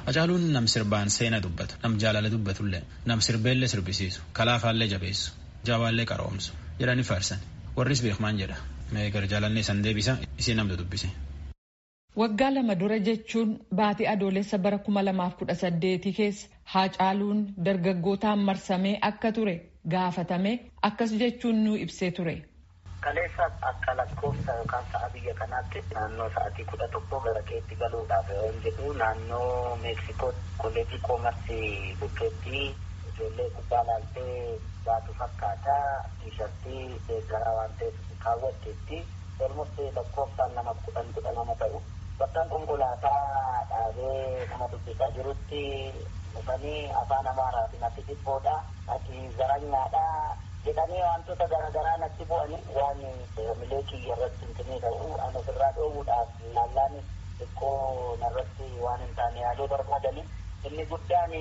Hacaaluun nam sirbaan seena dubbatu, nam jaalala dubbatullee, nam sirbeellee sirbisiisu, kalaafaallee jabeessu, jaawaallee qaroomsu jedhanii faarsan. Warris beekmaan jedha. Meegar jaalannee san deebisa isii namtu dubbise. Waggaa lama dura jechuun baatii adoolessa bara kuma lamaaf kudha saddeetii keessa Hacaaluun dargaggootaan marsamee akka ture gaafatame akkas jechuun nu ibsee ture. Kaleessa akka lakkoofsa yookaan sa'a biyya kanaatti naannoo sa'aatii kudha tokko gara keetti galuudhaaf yoo jedhu naannoo Meeksikoo kolleejii koomarsii bukkeetti ijoollee gubbaa laaltee baatu fakkaata tiishartii deeggaraa waan ta'eef kaawwatteetti olmosti lakkoofsaan nama kudhan kudha nama ta'u bakka konkolaataa dhaabee nama dubbisaa jirutti dhufanii afaan amaaraatiin ati dhibboodha ati zaranyaadha jedhanii wantoota garaagaraa natti bu'anii waan milee kiyya irratti hintinii ta'u an ofirraa dhoowwuudhaaf laallaan xiqqoo narratti waan hin taane yaaluu barbaadanii inni guddaan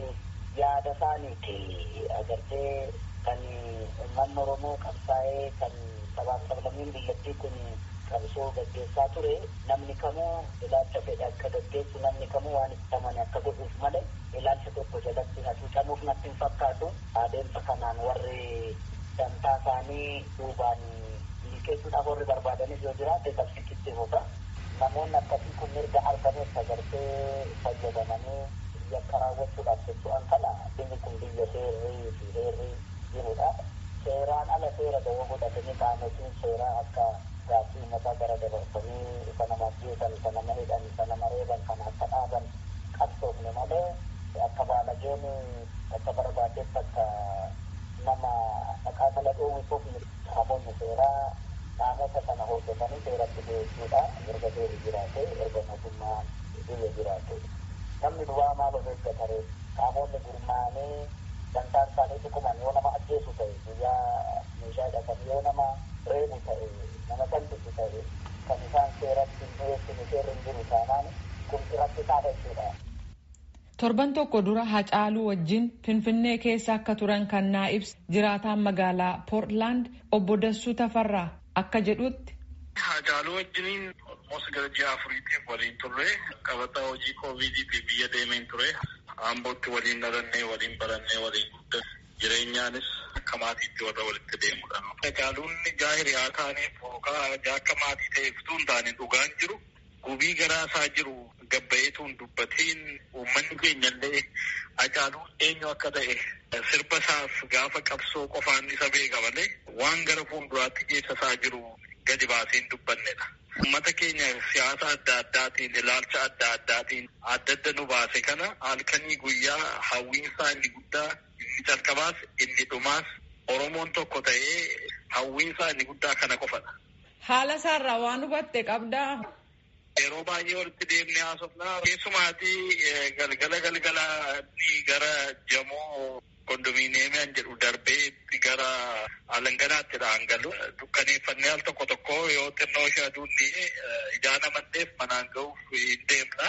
yaada isaaniiti agartee kan uummanni oromoo qabsaa'ee kan sabaaf sablammiin biyyattii kun qabsoo gaggeessaa ture namni kamuu ilaalcha fedhe akka gaggeessu namni kamuu waan itti amane akka godhuuf malee ilaalcha tokko jalatti hacuucamuuf natti hin fakkaatu adeemsa kanaan warri dantaa isaanii duubaan milkeessuudhaaf warri barbaadanis yoo jiraate qabsichitti fufa namoonni akkasii kun mirga argameef agartee fayyadamanii yakka raawwachuudhaaf jechuun kala biyyi kun biyya seerrii fi heerrii jirudha seeraan ala seera dawoo godhatanii qaamotiin seeraa akka gaaffii uummataa gara dabarsanii isa nama ajjeesan isa nama hidhan isa nama reeban kan akka dhaaban qabsoofne malee akka baalageen akka barbaadetti akka nama dhaqaa mala dhoowwisuuf qaamonni seeraa qaamota sana hordofanii seeratti dhiyeessuudha erga seerri jiraate erga mootummaan biyya jiraate namni duwwaa maal of eeggatare qaamonni gurmaa'anii dantaan isaanii dhuguman yoo nama ajjeesu ta'e guyyaa meeshaa hidhatan yoo nama reebu ta'e nama salphisu ta'e kan isaan seeratti hin dhiyeessine seerri hin jiru taanaan kun irratti taata jechuudha. Torban tokko dura Hacaaluu wajjin Finfinnee keessa akka turan kan naa ibsa jiraataan magaalaa Poortlaand obbo Dassuu Tafarraa akka jedhutti. Hacaaluu wajjiniin mos gara ji'a afuriitiif waliin turre qabataa hojii koovidiitiif biyya deemeen ture. Ambootti waliin dhalannee waliin barannee waliin guddanne jireenyaanis akka maatiitti warra walitti deemudha. Hacaaluun jaa hiriyaa taaneef yookaan jaa akka maatii ta'eef utuu hin taane dhugaan jiru gubii garaa isaa jiru gabbayeetuun dubbateen uummanni keenya illee Hacaaluun eenyu akka ta'e sirba isaaf gaafa qabsoo qofaan isa beeka malee waan gara fuulduraatti keessa isaa jiru gadi baasee hin dubbannedha. Uummata keenya siyaasa adda addaatiin ilaalcha adda addaatiin adda adda nu baase kana halkanii guyyaa hawwiinsaa inni guddaa inni calqabaas inni dhumaas Oromoon tokko ta'ee hawwiinsaa inni guddaa kana qofadha. Haala isaarraa waan hubatte qabdaa. Yeroo baay'ee walitti deemnee haasofnaa keessumaatii galgala galgalaatti gara jamoo kondominiyeemiyaan jedhu darbee gara alanganaatti dhaangalu dukkaneeffannee al tokko tokko yoo xinnoo ishee aduun dhi'ee ijaa namanneef manaan ga'uuf hin deemna.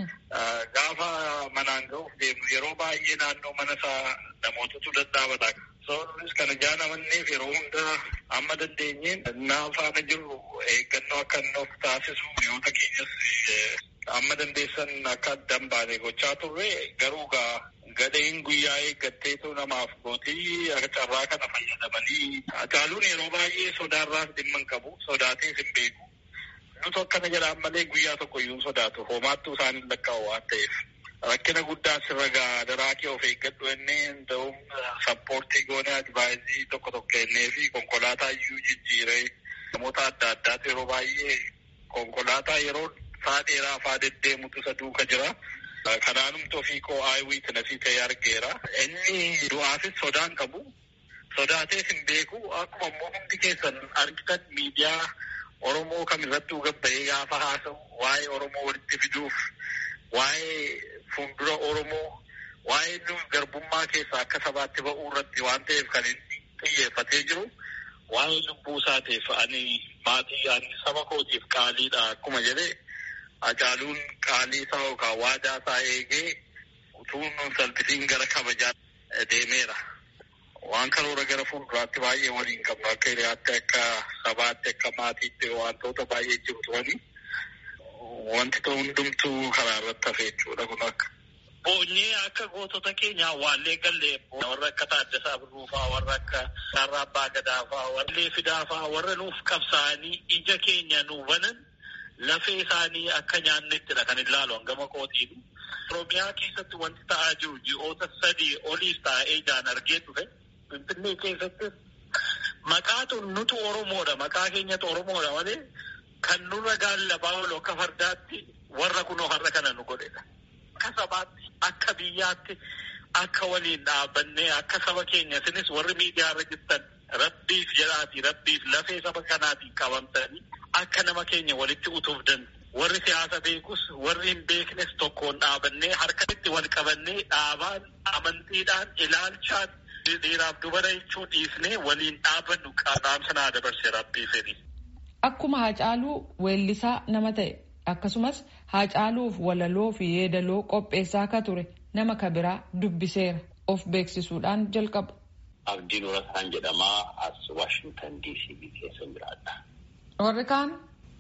Gaafa manaan ga'uuf deemnu yeroo baay'ee naannoo mana isaa namootatu dadhaabata. Sababnis kana ijaa namanneef yeroo hunda amma dandeenyeen naa faana jirru eeggannoo akka inni of taasisu hiriyoota keenyas amma dandeessan akka addan baane gochaa turre garuu gaa gadheen guyyaa eeggatteetu namaaf gootii carraa kana fayyadamanii Hacaaluun yeroo baay'ee sodaarraas dhimma hin qabu sodaatees hin beeku nutu akkana jedhaan malee guyyaa tokko iyyuu sodaatu homaattuu isaaniin lakkaa'u waan ta'eef rakkina guddaa sirra gaa daraakee of eeggadhu ennee ta'uun sappoortii goonee advaayizii tokko tokko kennee fi konkolaataa iyyuu jijjiiree namoota adda addaatu yeroo baay'ee konkolaataa yeroo saa dheeraa faa deddeemutu isa duuka jira. Kanaanumti ofii koo aaywiit nasii ta'e argeera. Inni du'aafis sodaan qabu. Sodaatees hin beeku. Akkuma immoo hundi keessan argitan miidiyaa Oromoo kamirrattuu gabba'ee gaafa haasa'u waa'ee Oromoo walitti fiduuf waa'ee fuuldura Oromoo waa'ee nu garbummaa keessaa akka sabaatti ba'uu irratti waan ta'eef kan inni xiyyeeffatee jiru waa'ee lubbuu isaateef ani maatii ani saba kootiif qaaliidha akkuma jedhee Hacaaluun qaalii isaa yookaan waadaa isaa eegee utuu nun salphisiin gara kabajaa deemeera. Waan karoora gara fuulduraatti baay'ee waliin qabnu akka hiriyaatti akka sabaatti akka maatiitti wantoota baay'ee jiru turani. Wanti ta'u hundumtuu karaa irratti hafe jechuudha kun akka. boonyee akka gootota keenya waallee gallee warra akka Taaddasaa Birruufaa warra akka Sarraa Abbaa Gadaafaa warra Leefidaafaa warra nuuf qabsaa'anii ija keenya nu banan lafee isaanii akka nyaannettidha kan ilaalu hangama kootiinu. Oromiyaa keessatti wanti ta'aa jiru ji'oota sadii oliif taa'ee ijaan argee dhufe Finfinnee keessatti maqaatu nutu Oromoodha maqaa keenyatu Oromoodha malee kan nurra gaallabaa oolu akka fardaatti warra kunoo har'a kana nu godhedha. Akka sabaatti akka biyyaatti akka waliin dhaabannee akka saba keenya isinis warri miidiyaa irra jirtan rabbiif jedhaati rabbiif lafee saba kanaatiin qabamtanii akka nama keenya walitti utuuf danda'u. Warri siyaasa beekus warri hin beeknes tokkoon dhaabannee harkatti wal qabannee dhaabaan amantiidhaan ilaalchaan dhiiraaf dubara jechuu dhiifnee waliin dhaabannu qaadhaamsa naa dabarse rabbii fedhi. Akkuma Haacaaluu weellisaa nama ta'e akkasumas Haacaaluuf walaloo fi yeedaloo qopheessaa akka ture nama kabiraa dubbiseera of beeksisuudhaan jalqabu. Abdiin Urataan jedhamaa as Waashingtan DC keessa jiraadha. Warri kaan.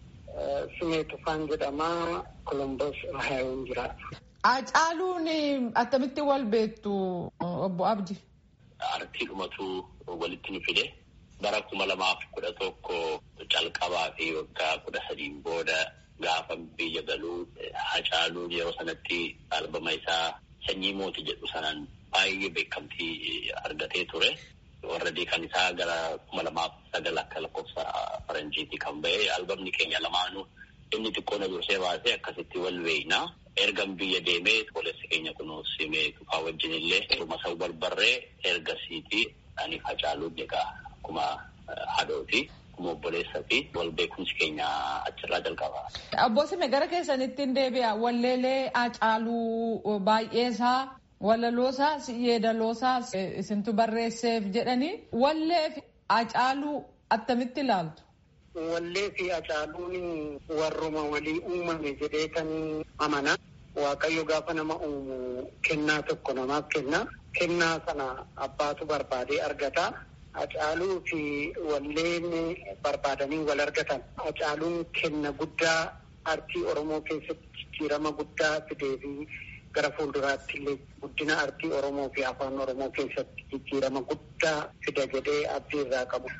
Simee Tufaan jedhamaa Kolombos Ohaayoon jiraata. Haacaaluun attamitti wal beektu obbo Abdi? Artiidhumatu walitti nu fide. bara kuma lamaaf kudha tokko calqabaa fi waggaa kudha sadiin booda gaafa biyya galuu Hacaaluun yeroo sanatti albama isaa sanyii mootii jedhu sanaan baay'ee beekamtii argatee ture. Warra kan isaa gara kuma lamaaf sagal akka lakkoofsa faranjiitii kan ba'e albamni keenya lamaanuu inni xiqqoo na dursee baasee akkasitti wal beeknaa. Ergan biyya deemee obboleessi keenya kunuun simee tufaa wajjin illee dhuma sau barbarree ergasiitii ani Hacaaluun egaa akkuma haadhooti akkuma obboleessaa fi wal beekumsi keenya achirraa jalqaba. Obbo Sime gara keessanitti hin deebi'a. Walleelee Hacaaluu baay'eesaa walaloosaa yeedaloosaa isintu barreesseef jedhanii wallee fi Hacaaluu attamitti ilaaltu? Wallee fi Hacaaluun warruma walii uumame jedheetanii amana. Waaqayyo gaafa nama uumu kennaa tokko namaaf kenna. Kennaa sana abbaatu barbaadee argata. Hacaaluu fi walleen barbaadanii wal argatan. Hacaaluun kenna guddaa artii Oromoo keessatti jijjiirama guddaa fidee fi gara fuulduraatti illee guddina artii Oromoo fi afaan Oromoo keessatti jijjiirama guddaa fida jedhee abdii irraa qabu.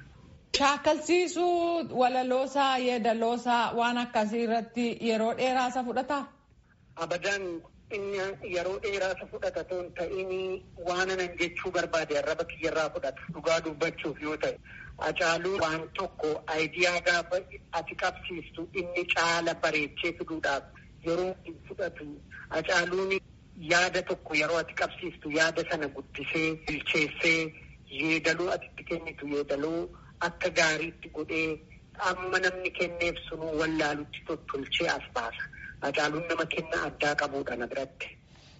Shaakalsiisuu walaloosaa yeedaloosaa waan akkasii irratti yeroo dheeraa isa fudhataa? Abadaan inni yeroo dheeraa isa fudhata toon ta'in waan anan jechuu barbaade arraba kiyyarraa fudhata dhugaa dubbachuuf yoo ta'e. Hacaaluu waan tokko aayidiyaa gaafa ati qabsiistu inni caala bareechee fiduudhaaf yeroo hin fudhatu. Hacaaluun yaada tokko yeroo ati qabsiistu yaada sana guddisee bilcheessee yeedaloo atitti kennitu yeedaloo akka gaariitti godhee amma namni kenneef sunuu wallaalutti tottolchee as baasa. Hacaaluun nama kennaa addaa qabuudha na biratti.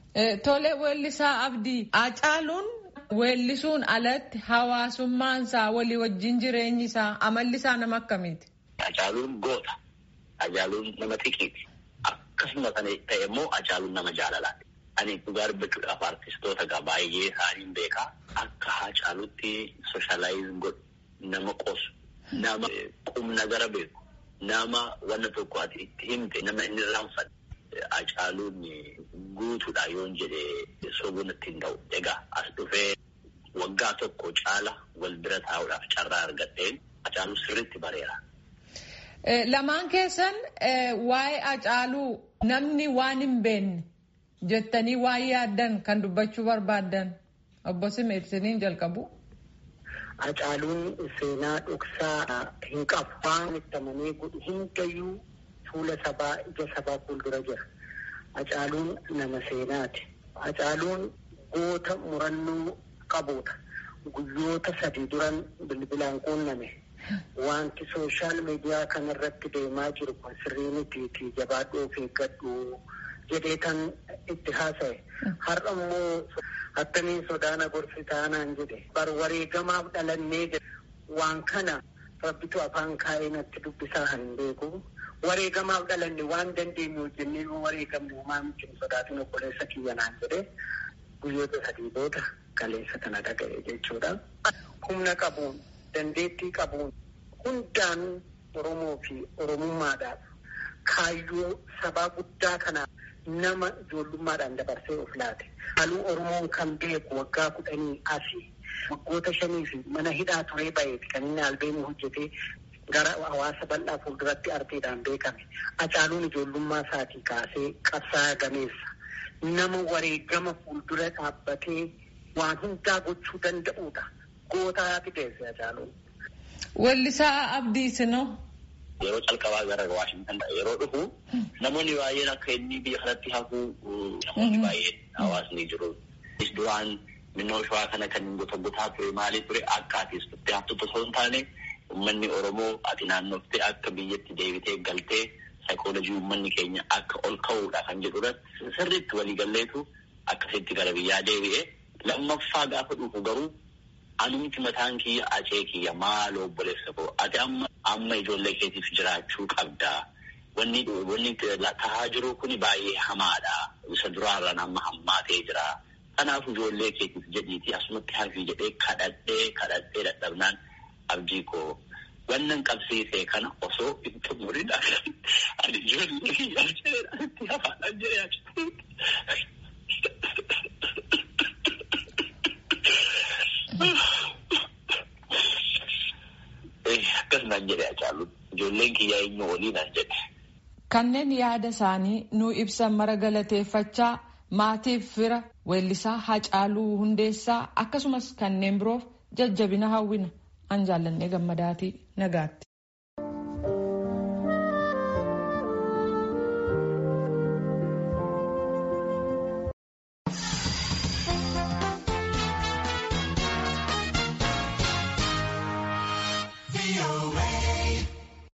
Tole weellisaa Abdii. Hacaaluun weellisuun alatti hawaasummaan isaa walii wajjin jireenyi isaa amalli isaa nama akkamiiti? Hacaaluun goota. Hacaaluun nama xiqiiti. Akkasuma kana ta'e immoo Hacaaluun nama jaalalaati. Ani dhugaa dubbachuudhaaf artistoota egaa baay'ee isaaniin beekaa. Akka Hacaaluutti sooshaalaayizii godhu nama qosu nama qubna gara beeku nama wanna tokko ati itti himte nama inni raanfatu. Hacaaluun guutuudha yoon jedhee sobuun ittiin ta'u. Egaa as dhufee waggaa tokko caala wal bira taa'uudhaaf carraa argadheen Hacaaluu sirriitti bareera. Lamaan keessan waa'ee Hacaaluu namni waan hin beekne jettanii waan yaaddan kan dubbachuu barbaaddan obbo Simeet isiniin jalqabu. Hacaaluun seenaa dhoksaa hin qabu. Waan itti amanee godhu hundayyuu fuula sabaa ija sabaa fuuldura jira. Hacaaluun nama seenaati. Hacaaluun goota murannoo qabuudha. Guyyoota sadii duran bilbilaan quunname. Wanti sooshaal miidiyaa kanarratti deemaa jiru kun sirrii mitiitii jabaadhuu of eeggadhu jedhee kan itti haasa'e. Har'a immoo attamiin sodaana gorsi taanaan jedhe. Bar wareegamaaf dhalannee jedhe. Waan kana rabbitu afaan kaa'ee natti dubbisaa hin beeku. wareegamaaf dhalanne waan dandeenyu hojjennee yoo wareegamne homaa miti hin sodaatin obboleessa kiyya naan jedhe guyyoota sadii booda kaleessa kana dhaga'e jechuudha. Humna qabuun dandeettii qabuun hundaan Oromoo fi Oromummaadhaaf kaayyoo sabaa guddaa kana nama ijoollummaadhaan dabarsee of laate. Haaluu Oromoon kan beeku waggaa kudhanii asii waggoota shanii fi mana hidhaa turee baheeti kan inni albeenii hojjetee gara hawaasa bal'aa fuulduratti arteedhaan beekame. Hacaaluun ijoollummaa isaatii kaasee qabsaa'aa gameessa. Nama wareegama fuuldura dhaabbatee waan hundaa gochuu danda'uudha. Gootaa fideesse Hacaaluun. Weellisaa Abdii Sinoo. Yeroo calqabaa gara Waashintan yeroo dhufu namoonni baay'een akka inni biyya kanatti hafuu namoonni baay'een hawaasni jiru. Duraan minnoo shawaa kana kan gota gotaa ture maalii ture akka ati itti haftutu osoo hin taane uummanni Oromoo ati naannoftee akka biyyatti deebitee galtee saayikoolojii uummanni keenya akka ol ka'uudha kan jedhudha. Sirriitti waliigalleetu akkasitti gara biyyaa deebi'ee lammaffaa gaafa dhufu garuu anumti mataan kiyya acee kiyya maal obboleessa koo ati amma amma ijoollee keetiif jiraachuu qabda. Wanni wanni tahaa jiru kun baay'ee hamaadha. Isa duraarraan amma hammaatee jira. Kanaaf ijoollee keetiif jedhiitii asumatti hafii jedhee kadhadhee kadhadhee dadhabnaan abdii koo wannan qabsiisee kana osoo hin xumurin ani ijoollee kiyya jedhee itti hafaadhaan jedhee akkas naan jedhe Hacaaluun ijoolleen kiyyaa eenyu olii naan jedhe. Kanneen yaada isaanii nuu ibsan mara galateeffachaa maatiif fira weellisaa Hacaaluu Hundeessaa akkasumas kanneen biroof jajjabina hawwina an jaallannee gammadaatii nagaatti. away.